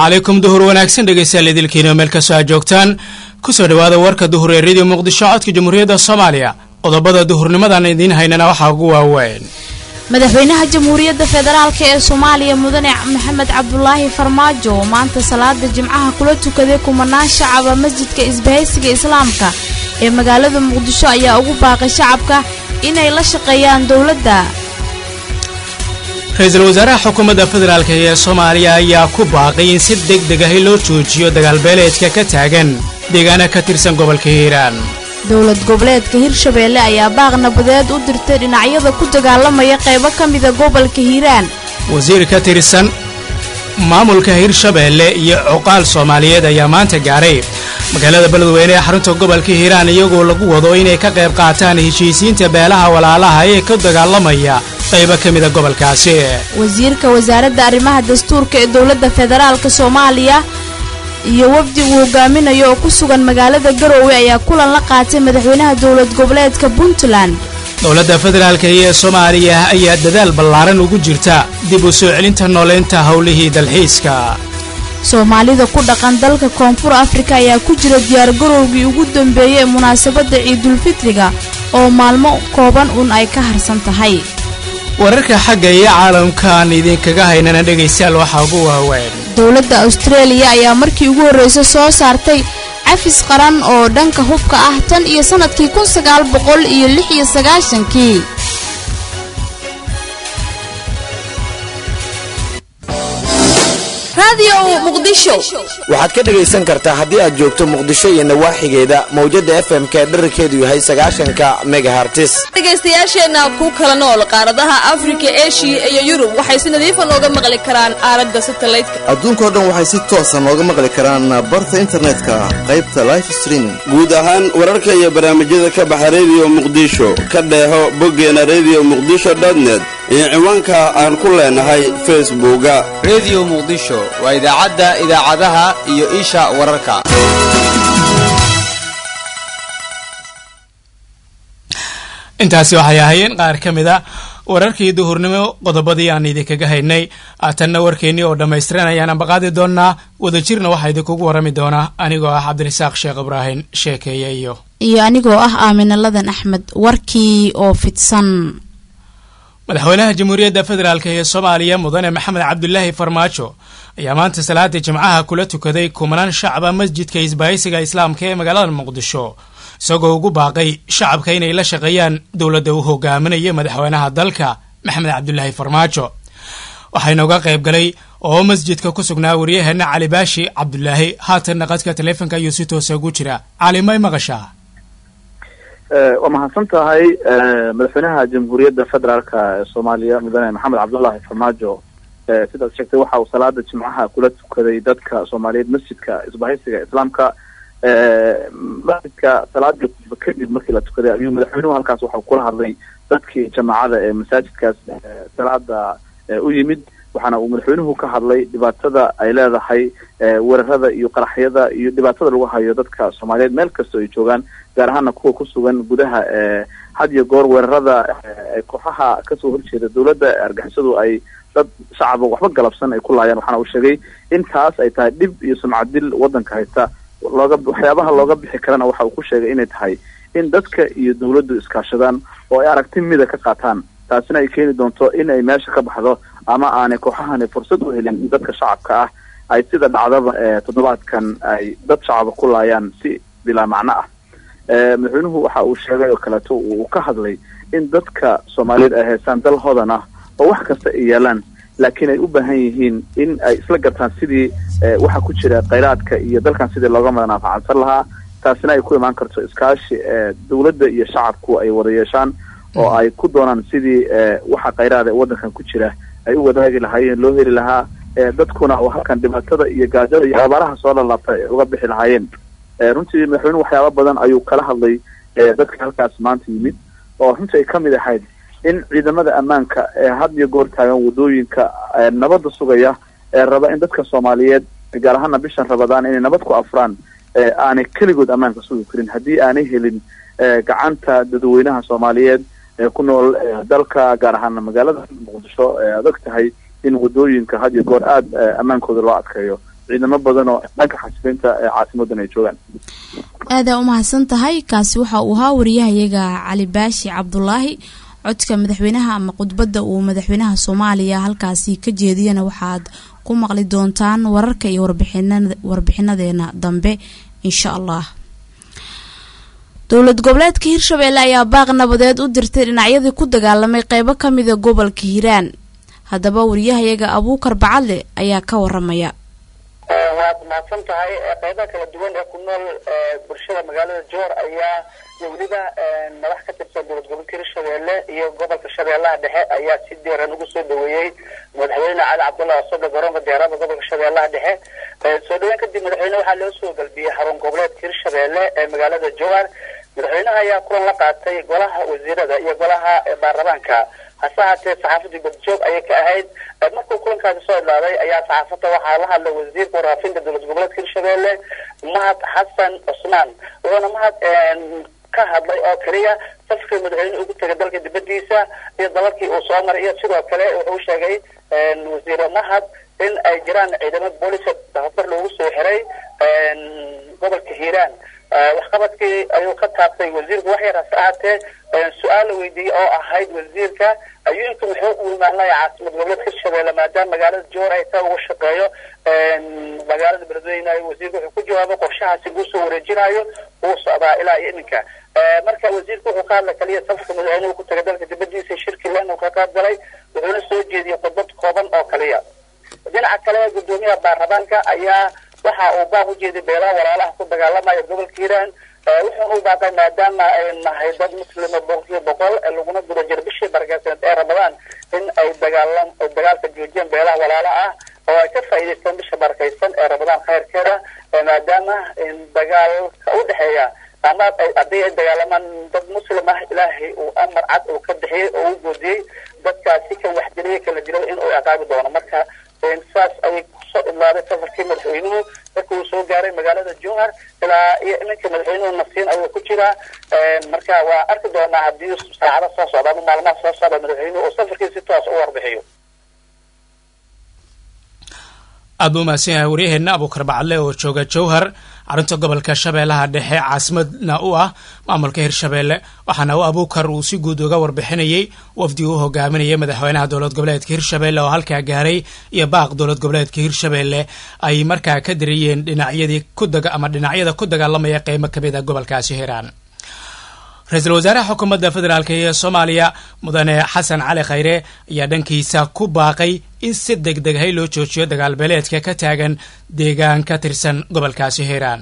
calaykum duhur wanaagsan dhegeystayaal idilkiina meel kastoo aad joogtaan kusoo dhawaada warka duhur ee radio muqdisho codka jamhuuriyadda soomaaliya qodobada duhurnimadan idiin haynana waxaa ugu waaweyn madaxweynaha jamhuuriyadda federaalk ee soomaaliya mudane maxamed cabdulaahi farmaajo oo maanta salaada jimcaha kula tukaday kumanaan shacaba masjidka isbahaysiga islaamka ee magaalada muqdisho ayaa ugu baaqay shacabka inay la shaqeeyaan dowladda ra-iisul wasaaraha xukuumadda federaalk ee soomaaliya ayaa ku baaqay in si deg deg ahi loo joojiyo dagaalbeeleedka ka taagan deegaana ka tirsan gobolka hiiraan dowlad goboleedka hirshabeelle ayaa baaq nabadeed u dirtay dhinacyada ku dagaalamaya qaybo ka mida gobolka hiiraan wasiir ka tirsan maamulka hirshabeelle iyo cuqaal soomaaliyeed ayaa maanta gaaray magaalada beledweyne ee xarunta gobolka hiiraan iyagoo lagu wado inay ka qayb qaataan heshiisiinta beelaha walaalaha ee ka dagaalamaya qaybo ka mida gobolkaasi wasiirka wasaaradda arrimaha dastuurka ee dowladda federaalka soomaaliya iyo wafdi uu hogaaminayo oo ku sugan magaalada garoowe ayaa kulan la qaatay madaxweynaha dowlad goboleedka puntland dowladda federaalk ee soomaaliya ayaa dadaal ballaaran ugu jirta dib u soo celinta nooleynta howlihii dalxiiska soomaalida ku dhaqan dalka koonfur afrika ayaa ku jira diyaargarowgii ugu dambeeyey ee munaasabadda ciidulfitriga oo maalmo kooban uun ay ka harsan tahay wararka xagga iyo caalamka aan idinkaga haynana dhegaystayaal waxaa ugu waaweyn dowladda austareeliya ayaa markii ugu horreysa soo saartay cafis qaran oo dhanka hubka ah tan iyo sannadkii kun sagaal boqol iyo lix iyo sagaashankii waxaad ka dhegaysan kartaa haddii aad joogto muqdisho iyo nawaaxigeeda mawjadda fm ka dherarkeedu yahay sagaashanka megahartis dhegaystayaasheenna ku kala nool qaaradaha afrika eshiya iyo yurub waxay si nadiifa nooga maqli karaan aalada satalaydka adduunkao dhan waxay si toosa nooga maqli karaan barta internetka qaybta life streaming guud ahaan wararka iyo barnaamijyada ka baxa rediyo muqdisho ka dheeho boggeena redio muqdisho dotnet iyo ciwaanka aan ku leenahay facebooka rediyo muqdisho waa idaacadda idaacadaha iyo isha wararka intaasi waxay ahaayeen qaar ka mid a wararkii duhurnimo qodobadii aan idinkaga haynay aatanna warkeennii oo dhammaystiran ayaan ambaqaadi doonnaa wadajirna waxaa idinkugu warrami doonaa anigoo ah cabdirasaaq sheekh ibraahim sheekeeye iyo iyo anigoo ah aamina ladan axmed warkii oo fidsan madaxweynaha jamhuuriyadda federaalk ee soomaaliya mudane maxamed cabdulaahi farmaajo ayaa maanta salaada jimcaha kula tukaday kumanaan shacaba masjidka isbaahaysiga islaamka ee magaalada muqdisho isagoo ugu baaqay shacabka inay la shaqeeyaan dowladda uu hogaaminayo madaxweynaha dalka maxamed cabdulaahi farmaajo waxayna uga qayb galay oo masjidka ku sugnaa waryaheena cali baashi cabdulaahi haatanna qadka taleefonka ayuu si toosa ugu jira cali may maqashaa waa mahadsan tahay madaxweynaha jamhuuriyadda federaalka ee soomaaliya mudane maxamed cabdullaahi farmaajo sidaad sheegtay waxa uu salaada jimcaha kula tukaday dadka soomaaliyeed masjidka isbahaysiga islaamka masjidka salaadii kadib markii la tukaday ayuu madaxweynuhu halkaas waxau kula hadlay dadkii jamaacada ee masaajidkaas salaada u yimid waxaana uu madaxweynuhu ka hadlay dhibaatada ay leedahay weerarada iyo qaraxyada iyo dhibaatada lagu hayo dadka soomaaliyeed meel kastoo ay joogaan gaar ahaana kuwa ku sugan gudaha had iyo goor weerarada kooxaha kasoo horjeeda dowladda argixisadu ay dad shacaba waxba galabsan ay ku laayaan waxaana uu sheegay in taas ay tahay dhib iyo sumcadil waddanka haysta looga waxyaabaha looga bixi karana waxa uu ku sheegay inay tahay in dadka iyo dowladdu iskaashadaan oo ay aragti mida ka qaataan taasina ay keeni doonto in ay meesha ka baxdo ama aanay kooxahani fursad u helin dadka shacabka ah ay sida dhacdaba toddobaadkan ay dad shacaba ku laayaan si bilaa macno ah madaxweynuhu waxa uu sheegay oo kaleeto uu ka hadlay in dadka soomaaliyeed ay haystaan dal hodan ah oo wax kasta ay yaalaan laakiin ay u baahan yihiin in ay isla gartaan sidii waxa ku jira khayraadka iyo dalkan sidii looga manaafacansan lahaa taasina ay ku imaan karto iskaashi dowladda iyo shacabku ay wada yeeshaan oo ay ku doonaan sidii waxa khayraada ee waddankan ku jira ay u wadaagi lahaayeen loo heli lahaa dadkuna oo halkan dhibaatada iyo gaajada iyo abaaraha soo lalaabta ay uga bixi lahaayeen runtii madaxweynuhu waxyaaba badan ayuu kala hadlay dadka halkaas maanta yimid oo runtii ay ka mid ahayd in ciidamada ammaanka ee had iyo goor taagan wadooyinka nabadda sugaya ee raba in dadka soomaaliyeed gaar ahaana bishan rabadaan inay nabad ku afraan aanay keligood ammaanka sugi karin haddii aanay helin gacanta dadweynaha soomaaliyeed ee ku nool dalka gaar ahaana magaalada muqdisho aad og tahay in wadooyinka had iyo goor aada ammaankooda loo adkeeyo ciidamo badan oo dhanka xasilinta ee caasimadan ay joogaan aadaa umahadsan tahay kaasi waxa uu ahaa wariyahayaga cali baashi cabdulaahi codka madaxweynaha ama khudbadda uu madaxweynaha soomaaliya halkaasi ka jeediyana waxaad ku maqli doontaan wararka iyo warbixinadeena dambe insha allah dowlad goboleedka hirshabeelle ayaa baaq nabadeed u dirtay dhinacyadii ku dagaalamay qeybo kamida gobolka hiiraan haddaba wariyahayaga abuukar bacadle ayaa ka waramaya waad mahadsan tahay qeybaha kala duwan ee ku nool bulshada magaalada joor ayaa iyo weliba madax ka tirsan dowlad gobolka hirshabeelle iyo gobolka shabeellaha dhexe ayaa si deeran ugu soo dhaweeyey madaxweyne cali cabdullahi asoga garoonka diyaarada gobolka shabeellaha dhexe soo dhaweyn kadib madaxweyne waxaa loo soo galbiyey xarun goboleedka hirshabeelle ee magaalada jowhar madaxweynaha ayaa kulan la qaatay golaha wasiirada iyo golaha baarlamaanka hase haatee saxaafadii badjoog ayay ka ahayd markuu kulankaasi soo idlaaday ayaa saxaafadda waxaa la hadlay wasiirka warfaafinta dowlad goboleedka hirshabeelle mahad xasan cusmaan wuxuuna mahad ka hadlay oo keliya safarkii madaxweyne ugu tegay dalka dibadiisa iyo dalalkii uu soo maray iyo sidoo kale wuxuu sheegay wasiire mahad in ay jiraan ciidamo booliska tababar loogu soo xiray gobolka hiiraan waxqabadkii ayuu ka taabtay wasiirku wax yar hase ahaatee su-aal la weydiiyey oo ahayd wasiirka ayuunka muxuu u imaanaya caasimad goboleedka hirshabeelle maadaama magaalada joor ay taa ugu shaqeeyo magaalada beledweyne wasiirka wuxuu ku jawaabay qorshahaasi luu soo wareejinayo uu socdaa ilaa iyo iminka marka wasiirka wuxuu ka hadlay kaliya safarka madaxweynuhu ku tagay dalka dibadiisa shirki len uu ka qayb galay wuxuuna soo jeediyey khudbad kooban oo kaliya dhinaca kale gudoomiyaha baarlamaanka ayaa waxa uu baaq u jeeday beelaha walaalaha ku dagaalamaya gobolka hiiraan wuxuuna u baaqay maadaama ay nahay dad muslima boqolkiiba boqol laguna guda jiro bishii barakeysaneed ee ramadaan in ay dagaalam dagaalka joojiyeen beelaha walaala ah oo ay ka faa'iidaystaan bisha barakeysan ee ramadaan khayrkeeda maadaama dagaalka u dhexeeya ama haddii ay dagaalamaan dad muslim ah ilaahay uu amar cad uu ka bixiyey oo u goodiyey dadkaasi kan wax dilaya kala dilo in uu ciqaabi doono marka saas ayay kusoo idlaaday safarkii madaxweynuhu marka uu soo gaaray magaalada jowhar ilaa iyo iminka madaxweynuhu nafsiin ayuu ku jiraa marka waa arki doonaa haddii saacada soo socda ama maalmaha soo socda madaxweynuhu uu safarkii si toos u warbixiyo aad buu mahadsan yahay waryaheena abuukar bacadle oo jooga jowhar carunta gobolka shabeellaha dhexe caasimadna u ah maamulka hirshabeelle waxaana u abuukar uu si guud uga warbixinayey wafdiga u hogaaminayay madaxweynaha dowlad goboleedka hirshabeelle oo halkaa gaaray iyo baaq dowlad goboleedka hirshabeelle ay markaa ka diriyeen dhinacyadii ku ama dhinacyada ku dagaalamaya qeybo kamid a gobolkaasi hiiraan ra-iisul wasaaraha xukuumadda federaalk ee soomaaliya mudane xasan cali khayre ayaa dhankiisa ku baaqay in si deg deg hay loo joojiyo dagaalbeeleedka ka taagan deegaan ka tirsan gobolkaasi hiiraan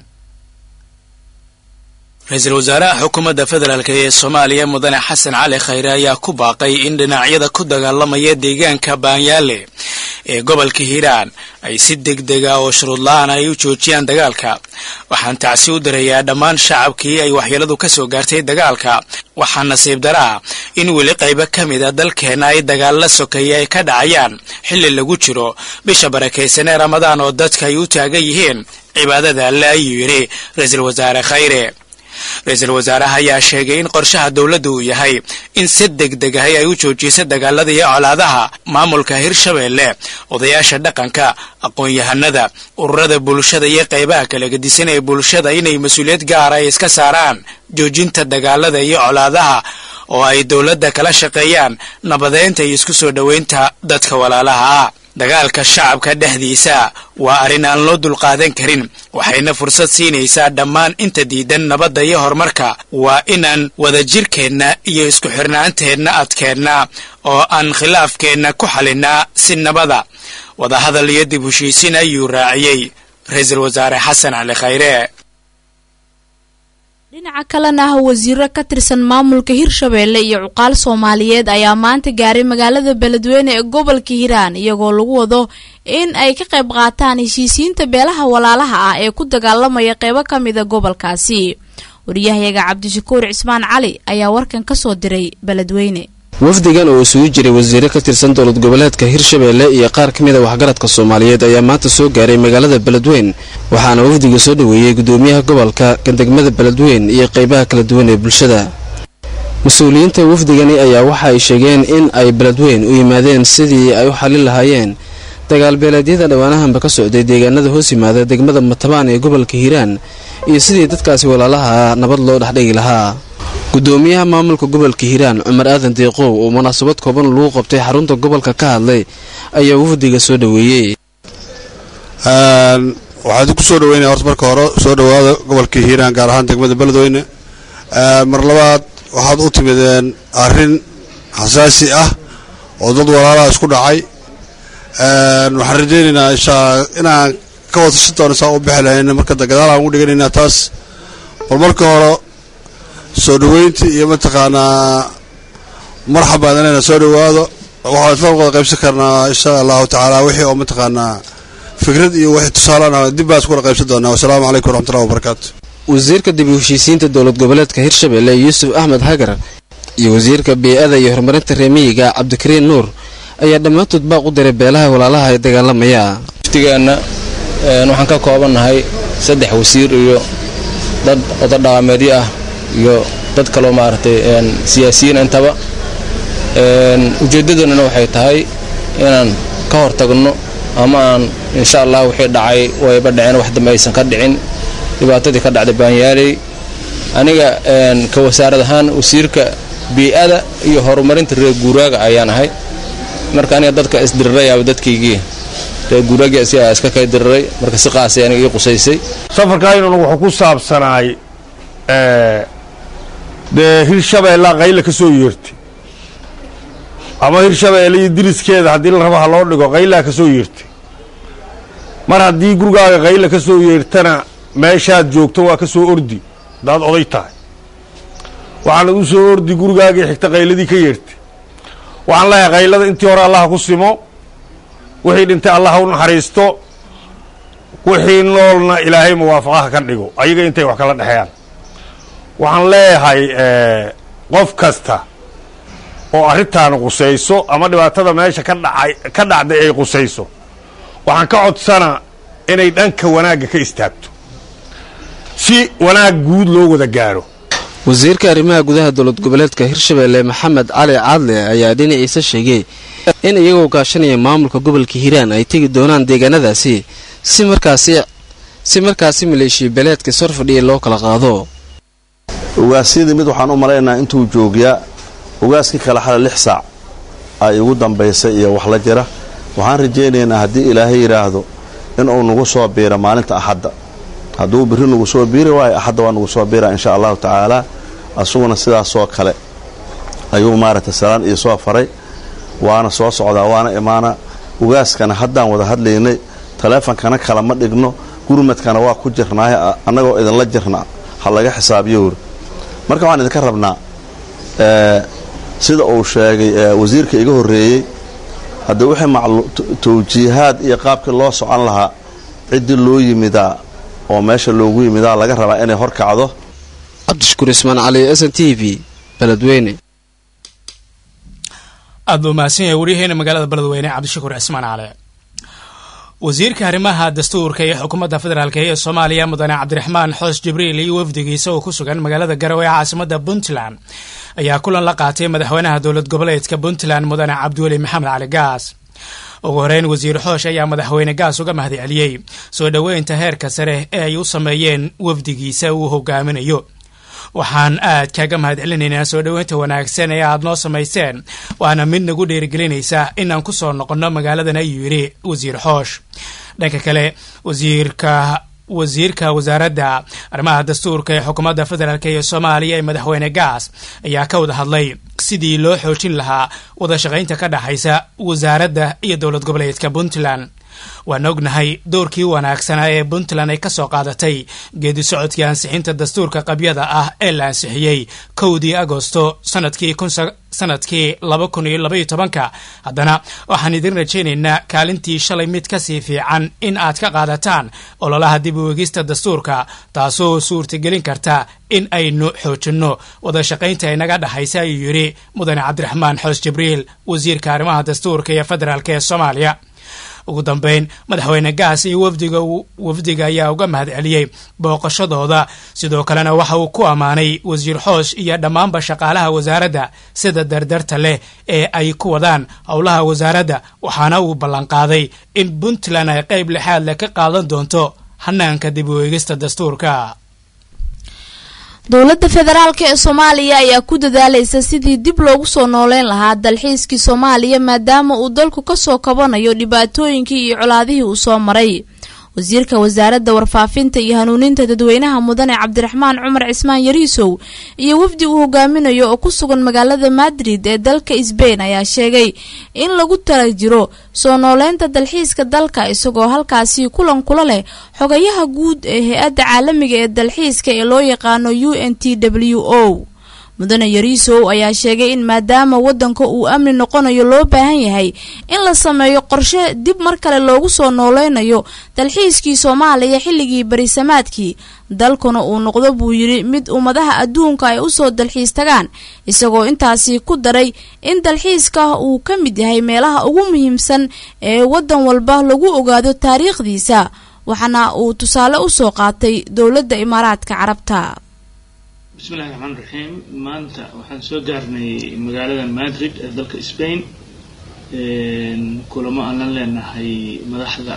ra-iisul wasaaraha xukuumadda federaalk ee soomaaliya mudane xasan cali khayre ayaa ku baaqay in dhinacyada ku dagaalamaya deegaanka baanyaale ee gobolka hiiraan ay si deg dega oo shuruud la-aan ay u joojiyaan dagaalka waxaan tacsi u dirayaa dhammaan shacabkii ay waxyeeladu ka soo gaartay dagaalka waxaa nasiib daraa in weli qaybo ka mid a dalkeenna ay dagaalla sokeeye ay ka dhacayaan xilli lagu jiro bisha barakaysan ee ramadaan oo dadka ay u taagan yihiin cibaadada alle ayuu yidhi ra-iisul wasaare khayre ra-iisul wasaaraha ayaa sheegay in qorshaha dowladda uu yahay in si deg deg ahay ay u joojiso dagaalada iyo colaadaha maamulka hirshabeelle odayaasha dhaqanka aqoon-yahanada ururada bulshada iyo qaybaha kala gedisan ee bulshada inay mas-uuliyad gaara ay iska saaraan joojinta dagaalada iyo colaadaha oo ay dowladda kala shaqeeyaan nabadeynta iyo isku soo dhoweynta dadka walaalaha ah dagaalka shacabka dhexdiisa waa arrin aan loo dulqaadan karin waxayna fursad siinaysaa dhammaan inta diidan nabadda iyo horumarka waa inaan wadajirkeenna iyo isku xirnaanteenna adkeenna oo aan khilaafkeenna ku xalinnaa si nabada wadahadal iyo dib heshiisin ayuu raaciyey ra-iisul wasaare xasan cali khayre dhinaca kalena ah wasiiro ka tirsan maamulka hirshabeelle iyo cuqaal soomaaliyeed ayaa maanta gaaray magaalada beledweyne ee gobolka hiiraan iyagoo lagu wado in ay ka qayb qaataan heshiisiinta beelaha walaalaha ah ee ku dagaalamaya qeybo ka mida gobolkaasi wariyahayaga cabdishakuur cismaan cali ayaa warkan kasoo diray beledweyne wafdigan oo isugu jiray wasiiro ka tirsan dowlad goboleedka hirshabeelle iyo qaar ka mid a waxgaradka soomaaliyeed ayaa maanta soo gaaray magaalada beledweyn waxaana wafdiga soo dhoweeyey gudoomiyaha gobolka gandegmada beledweyn iyo qaybaha kala duwan ee bulshada mas-uuliyiinta wafdigani ayaa waxa ay sheegeen in ay beledweyn u yimaadeen sidii ay u xallin lahaayeen dagaalbeeleedyada dhowaanahanba ka socday deegaanada hoos yimaada degmada matabaan ee gobolka hiiraan iyo sidii dadkaasi walaalaha nabad loo dhexdhigi lahaa gudoomiyaha maamulka gobolka hiiraan cumar aadan deeqow oo munaasabad kooban lagu qabtay xarunta gobolka ka hadlay ayaa wafdiga soo dhoweeyey waxaan ku soo dhaweynaya horta marka hore soo dhowaada gobolka hiiraan gaar ahaan degmada beledweyne mar labaad waxaad u timideen arrin xasaasi ah oo dad walaalaha isku dhacay waxaan rajaynaynaa inshaa inaan ka wadashi doono saa u bixi lahayn marka gadaal aan ugu dhiganaynaa taas bal marka hore soo dhoweyntii iyo mataqaanaa marxabaan inayna soo dhowaado waxaan isla wada qaybsan karnaa insha allahu tacaala wixii oo mataqaanaa fikrad iyo wixii tusaalana dib baan iskula qaybsan doonaa wasalaamu calaykum waraxmatullahi wabarakaatu wasiirka dib u heshiisiinta dowlad goboleedka hirshabelle yuusuf axmed hagar iyo wasiirka bey-ada iyo horumarinta reemiyiga cabdikariin nuur ayaa dhammaantood baaq u diray beelaha walaalaha ee dagaalamaya waftigeenna waxaan ka koobannahay saddex wasiir iyo dad odo dhaqameedyo ah iyo dad kaloo maaragtay siyaasiyiin intaba ujeeddadunana waxay tahay inaan ka hor tagno ama aan insha allah wixii dhacay wayba dhaceen wax dambe aysan ka dhicin dhibaatadii ka dhacday baanyaaley aniga ka wasaarad ahaan wasiirka bii-ada iyo horumarinta reer guuraaga ayaan ahay marka aniga dadka isdirirayaaba dadkaygii reer guuraagii asigaa iska kay diriray marka si qaasay aniga ii qusaysay safarkaynuna wuxuu ku saabsanaay dee hirshabeellaa qayla ka soo yeertay ama hirshabeelle iyo diriskeeda haddii la rabo ha loo dhigo qaylaa ka soo yeertay mar haddii gurigaaga qayla ka soo yeertana meeshaad joogto waa ka soo ordi haddaad oday tahay waxaana u soo ordi gurigaagii xigta qayladii ka yeertay waxaan leeyahay qaylada intii hore allaha ku simo wixii dhintay allaha u naxariisto wixii noolna ilaahay muwaafaqaha ka dhigo ayaga intay wax kala dhexeeyaan waxaan leeyahay qof kasta oo arrintaana qusayso ama dhibaatada meesha ka dhacay ka dhacday ay qusayso waxaan ka codsanaa inay dhanka wanaagga ka istaagto si wanaag guud loo wada gaaro wasiirka arrimaha gudaha dowlad goboleedka hirshabelle maxamed cali caadle ayaa dhinaciisa sheegay in iyagoo gaashanaya maamulka gobolka hiiraan ay tegi doonaan deegaanadaasi si markaasi si markaasi maleeshiya beeleedka sor fadhiya loo kala qaado ugaasyadii mid waxaan u malaynayaa intuu joogyaa ugaaskii kale xala lix saac ay ugu dambaysay iyo wax la jira waxaan rajaynaynaa haddii ilaahay yidhaahdo inuu nagu soo biiro maalinta axadda hadduu birri nagu soo biiri waayo axadda waa nagu soo biira insha allahu tacaala asuguna sidaasoo kale ayuu maaragtay salaan iyo soo faray waana soo socdaa waana imaana ugaaskana haddaan wada hadlaynay taleefonkana kala ma dhigno gurmadkana waa ku jirnaaye annagoo idinla jirna ha laga xisaabiyo wuri marka waxaan idinka rabnaa sida uu sheegay wasiirka iga horreeyey haddii wixii tawjiihaad iyo qaabkii loo socon lahaa ciddii loo yimidaa oo meesha loogu yimidaa laga rabaa inay hor kacdo cabdishakuur ismaan cali s n t v beledweyne aad buu mahadsan yahay waryaheena magaalada beledweyne cabdishakuur cismaan cali wasiirka arrimaha dastuurka ee xukuumadda federaalk ee soomaaliya mudane cabdiraxmaan xoos jibriil iyo wafdigiisa oo ku sugan magaalada garowe ee caasimada puntland ayaa kulan la qaatay madaxweynaha dowlad goboleedka puntland mudane cabdiweli maxamed cali gaas ugu horeyn wasiir xoosh ayaa madaxweyne gaas uga mahad celiyey soo dhoweynta heerka sare ee ay u sameeyeen wafdigiisa uu hogaaminayo waxaan aad kaaga mahad celinaynaa soo dhoweynta wanaagsan ee aad noo samayseen waana mid nagu dhiirigelinaysa inaan ku soo noqonno magaaladan ayuu yidhi wasiir xoosh dhanka kale wasiirka wasiirka wasaaradda arrimaha dastuurka ee xukuumadda federaalk ee soomaaliya ee madaxweyne gaas ayaa ka wada hadlay sidii loo xoojin lahaa wada shaqaynta ka dhexaysa wasaaradda iyo dowlad goboleedka puntland waan ognahay doorkii wanaagsanaa ee puntland ay ka soo qaadatay geedi socodkii ansixinta dastuurka qabyada ah ee la ansixiyey kowdii agosto sanadkii sanadkii laba kun iyo labaiyo tobanka haddana waxaan idin rajaynaynaa kaalintii shalay mid kasii fiican in aad ka qaadataan ololaha dib u egista dastuurka taasoo suurtagelin karta in aynu xoojinno wada shaqaynta inaga dhexaysa ayuu yidhi mudane cabdiraxmaan xoos jibriil wasiirka arrimaha dastuurka ee federaalk ee soomaaliya ugu dambeyn madaxweyne gaas iyo wafdiga wafdiga ayaa uga mahad celiyey booqashadooda sidoo kalena waxa uu ku ammaanay wasiir xoosh iyo dhammaanba shaqaalaha wasaaradda sida dardarta leh ee ay ku wadaan howlaha wasaaradda waxaana uu ballanqaaday in puntland ay qayb lixaad leh ka qaadan doonto hanaanka dib u eegista dastuurka dowladda federaalk ee soomaaliya ayaa ku dadaalaysa sidii dib loogu soo nooleyn lahaa dalxiiskii soomaaliya maadaama uu dalku kasoo kabanayo dhibaatooyinkii iyo colaadihii uu soo maray wasiirka wasaaradda warfaafinta iyo hanuuninta dadweynaha mudane cabdiraxmaan cumar cismaan yariisow iyo wafdi uu hogaaminayo oo ku sugan magaalada madrid ee dalka sbain ayaa sheegay in lagu tala jiro soo nooleynta dalxiiska dalka isagoo halkaasi kulan kula leh xogayaha guud ee hay-adda caalamiga ee dalxiiska ee loo yaqaano u n t w o mudane yariisow ayaa sheegay in maadaama wadanka uu amni noqonayo loo baahan yahay in la sameeyo qorshe dib mar kale loogu soo nooleynayo dalxiiskii soomaaliya xilligii barisamaadkii dalkuna uu noqdo buu yidhi mid ummadaha adduunka ay usoo dalxiis tagaan isagoo intaasi ku daray in dalxiiska uu ka mid yahay meelaha ugu muhiimsan ee wadan walba lagu ogaado taariikhdiisa waxaana uu tusaale usoo qaatay dowladda imaaraadka carabta bismillahi raxmaan raxiim maanta waxaan soo gaarnay magaalada madrid ee dalka spain kulamo aan la leenahay madaxda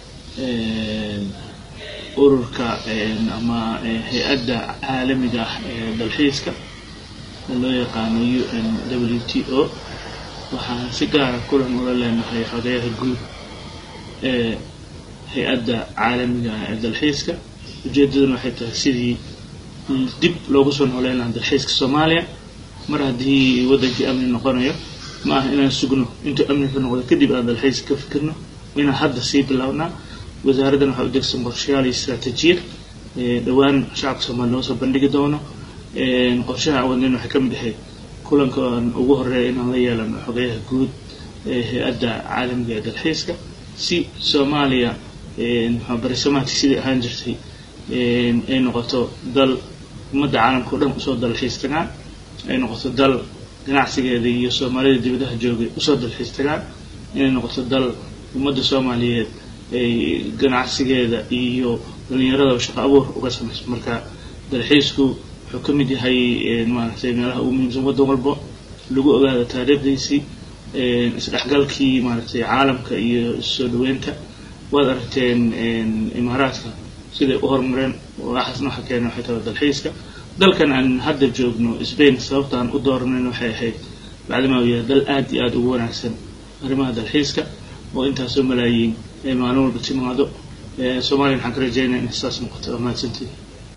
ururka ama hay-adda caalamiga ah ee dalxiiska loo yaqaano u n w t o waxaan si gaara kulan ula leenahay xogayaha guud ee hay-adda caalamiga ah ee dalxiiska ujeedaduna waxay tahay sidii dib loogu soo nooleyn lahaa dalxiiska soomaaliya mar haddii wadankii amni noqonayo ma aha inaan sugno intuu amni ka noqdo kadib aan dalxiiska ka fikirno inaan hadda sii bilownaa wasaaraddan waxaa u degsan qorshayaal iyo istaraatiijiyad dhowaan shacabka soomaaliya noo soo bandhigi doono qorshaha aan wadnayn waxay ka mid ahayd kulanka aan ugu horeeya inaan la yeelano xogayaha guud ee hay-adda caalamiga ee dalxiiska si soomaaliya barisamaadkii sidai ahaan jirtay ay noqoto dal ummadda caalamka o dhan usoo dalxiis tagaan ay noqoto dal ganacsigeeda iyo soomaalida dibadaha joogay usoo dalxiis tagaan inay noqoto dal ummadda soomaaliyeed ay ganacsigeeda iyo dhalinyaradaba shaqo abuur uga samayso marka dalxiisku wuxuu ka mid yahay maaragtay meelaha ugu muhiimsan waddan walbo lagu ogaado taariikhdiisii isdhexgalkii maaragtay caalamka iyo soo dhaweynta waad aragteen imaaraadka siday u horumareen waxaasna waxa keena waxay tahay dalxiiska dalkan aan hadda joogno spain sababta aan u dooranayn waxay ahayd bacdamaa uu yahay dal aad iyo aada ugu wanaagsan arrimaha dalxiiska oo intaasoo malaayiin ay maalin walba timaado soomaaliya waxaan ka rajeynaya inay saas noqoto waa mahadsantihi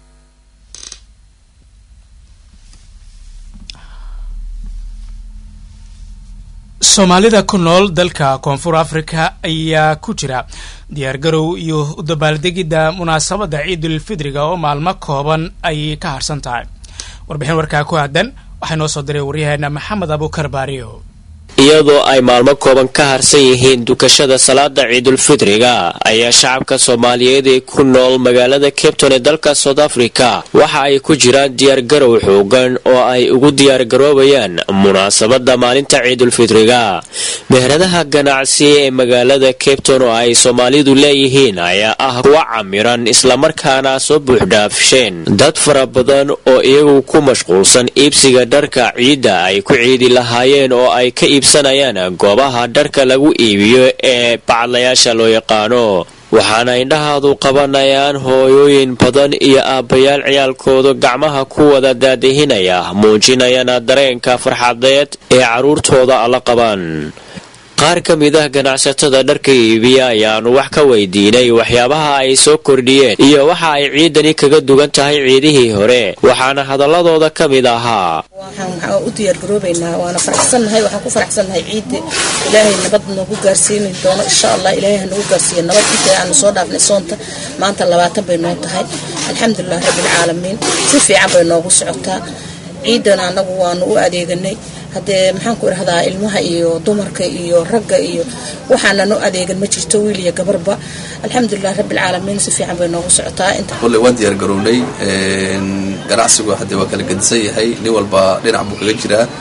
soomaalida ku nool dalka koonfur afrika ayaa ku jira diyaargarow iyo u dabaaldegidda munaasabadda ciidulfidriga oo maalmo kooban ay ka harsan tahay warbixin warkaa ku aadan waxaa noo soo diray waryaheena maxamed abuukar baariyo iyadoo ay maalmo kooban ka harsan yihiin dukashada salaada ciidulfidriga ayaa shacabka soomaaliyeed ee ku nool magaalada cabton ee dalka south africa waxa ay ku jiraan diyaargarow xoogan oo ay ugu diyaargaroobayaan munaasabada maalinta ciidulfidriga meheradaha ganacsi ee magaalada cabton oo ay soomaalidu leeyihiin ayaa ah kuwa camiran islamarkaana soo buuxdhaafsheen dad fara badan oo iyagu ku mashquulsan iibsiga dharka ciidda ay ku ciidi lahaayeen oo ay ka iibsanayaan goobaha dharka lagu iibiyo ee bacadlayaasha loo yaqaano waxaana indhahaadu qabanayaan hooyooyin badan iyo aabbayaal ciyaalkooda gacmaha ku wada daadihinaya muujinayana dareenka farxadeed ee carruurtooda la qabaan qaar ka mid ah ganacsatada dharka iibiya ayaanu wax ka weydiinay waxyaabaha ay soo kordhiyeen iyo waxa ay ciidani kaga dugan tahay ciidihii hore waxaana hadaladooda ka mid ahaa waxaan u diyaargaroobaynaa waana faraxsannahay waxaan ku faraxsannahay ciidda ilaahay nabad noogu gaarsiini doono insha allah ilaahay ha nagu gaarsiiya nabad inta aanu soo dhaafnay soonta maanta labaatan bay noo tahay alxamdulilah rabbilcaalamiin si fiican bay noogu socotaa ciidana annagu waanu u adeeganay haddee maxaan ku idhahdaa ilmaha iyo dumarka iyo ragga iyo waxaana no adeegan ma jirto wiil iyo gabarba alxamdulilah rabbilcaalamiin si fiican bay noogu socotaa kolley waan diyaar garownay ganacsigu haddee waa kala gedisan yahay nin walba dhinac buu kaga jiraa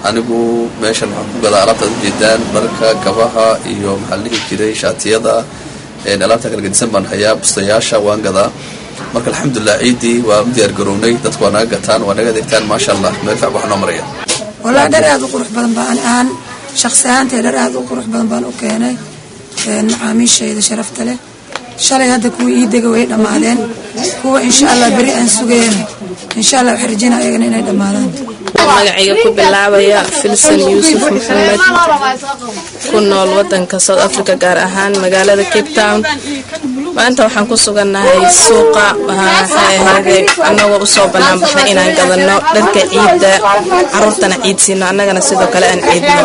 anigu meeshan waxaan ku gadaa alaabtaad ujeedaan dharka gabaha iyo maxaa la dhihi jiray shaatiyada alaabta kala gedisan baan hayaa bustayaasha waan gadaa marka alxamdulilah ciiddii waa u diyaar garownay dadku waa naga gataan waa naga adeegtaan maasha allah meel fiican wax noo maraya wallaahi dhar aad u qurux badan baan ahaan shakhsi ahaantay dhar aad u qurux badan baan u keenay macaamiishayda sharafta leh shalay hadda kuwa ii dega way dhammaadeen kuwa insha allah beri aan sugayana insha allah waxaan rajayna ayagana inay dhammaadaan magacayga ku bilaabaya filsan yuusuf maxamed ku nool wadanka south africa gaar ahaan magaalada cape town maanta waxaan ku sugannahay suuqa waxay ahayde annagoo usoo bannaan baxnay inaan gadanno dharka ciidda caruurtana ciid siino annagana sidoo kale aan ciidno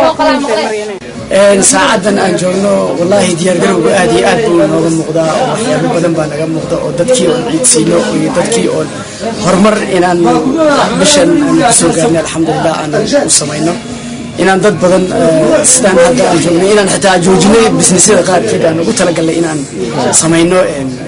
saacadan aan joogno wallaahi diyaargarowga aad iyo aad buu nooga muuqdaa oo waxyaabo badan baa naga muuqda oo dadkii oon ciidsiino iyo dadkii oon horumar inaan bishan aan kusoo gaarnay alxamdulilah aan u samayno inaan dad badan sidaan hadda aan joognay inaan xitaa joojinay bisnisyada qaarkeed aan ugu talagalnay inaan samayno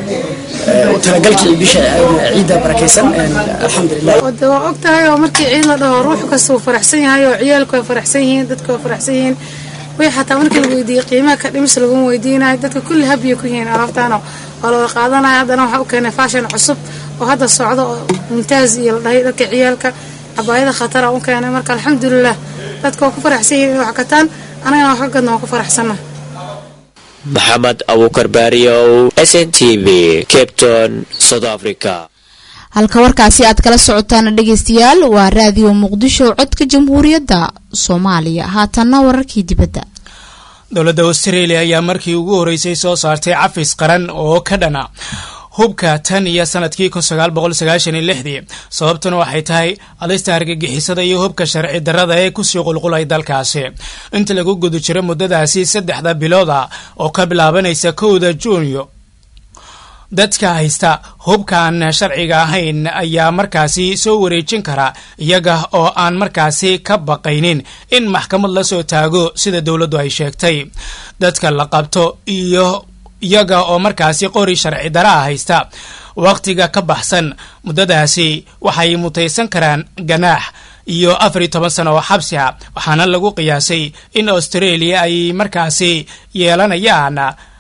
talagalkii bisha ciidda barakaysan alxamdulilah wada waa og tahay oo markii ciid la dhaho ruux kasta uu faraxsan yahay oo ciyaalku way faraxsan yihiin dadku way faraxsan yihiin way xataa markii la weydiiyey qiimaha ka dhimis laguma weydiinayo dadka kulli habiya ku yihiin alaabtaano waa la wada qaadanaya haddana waxaa u keenay fashion cusub oo hadda socdo oo mumtaaz iyo la dhahay dharka ciyaalka cabaayada khatara u keenay marka alxamdulilah dadka waa ku faraxsan yihiin inay wax gataan anagana wax ka gadna waan ku faraxsanna maxamed abuukar baariyow s n t v capton south africa halka warkaasi aad kala socotaan dhegeystayaal waa raadiyo muqdisho codka jamhuuriyadda soomaaliya haatanna wararkii dibadda dowladda australia ayaa markii ugu horeysay soo saartay cafis qaran oo ka dhana hubka tan iyo sanadkii kun sagaal boqol sagaashan iyo lixdii sababtuna waxay tahay alista argagixisada iyo hubka sharci darrada ee kusii qulqulay dalkaasi inta lagu guda jiro muddadaasi saddexda bilooda oo ka bilaabanaysa kowda juunyo dadka haysta hubkaan sharciga ahayn ayaa markaasi soo wareejin kara iyaga oo aan markaasi ka baqaynin in maxkamad la soo taago sida dowladdu ay sheegtay dadka la qabto iyo iyaga oo markaasi qori sharci daraa haysta wakhtiga ka baxsan muddadaasi waxay mutaysan karaan ganaax iyo afar iyo toban sano oo xabsi ah waxaana lagu qiyaasay in australia ay markaasi yeelanayaan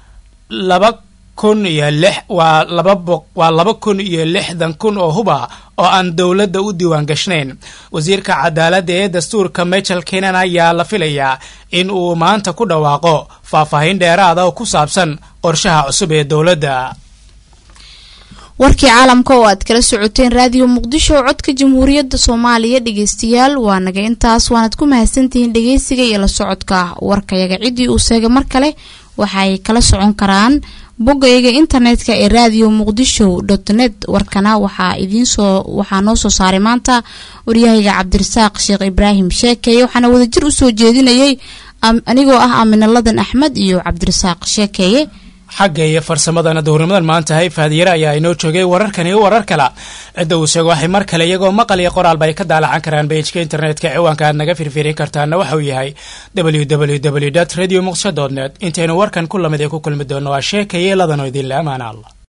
laba kun iyo lix waa laba boq waa laba kun iyo lixdan kun oo hub ah oo aan dowladda u diiwaan gashnayn wasiirka cadaaladda ee dastuurka michel kenan ayaa la filayaa in uu maanta ku dhawaaqo faahfaahin dheeraada oo ku saabsan qorshaha cusub ee dowladda warkii caalamka oo aad kala socoteen raadiyo muqdisho codka jamhuuriyadda soomaaliya dhegeystayaal waa naga intaas waanad ku mahadsantihiin dhegeysiga iyo la socodka warkayaga ciddii uu seega mar kale waxay kala socon karaan boggayaga internetka ee radio muqdisho dot net warkana waxaa idiinsoo waxaa noo soo saaray maanta waryahayga cabdirasaaq sheekh ibraahim sheekeeye waxaana wadajir usoo jeedinayay anigoo ah aaminaladan axmed iyo cabdirasaaq sheekeeye xagga iyo farsamadana duhurnimadan maanta hay faadiyare ayaa inoo joogay wararkan iyo warar kala cidda uu sheego waxay mar kale iyagoo maqal iyo qoraalba ay ka daalacan karaan beijka internetka ciwaanka aad naga firfirin kartaana waxa uu yahay www radio muqdisho dot net intaynu warkan ku lamid ee ku kulmi doonno waa sheekaya ladanoo idinle amaana allah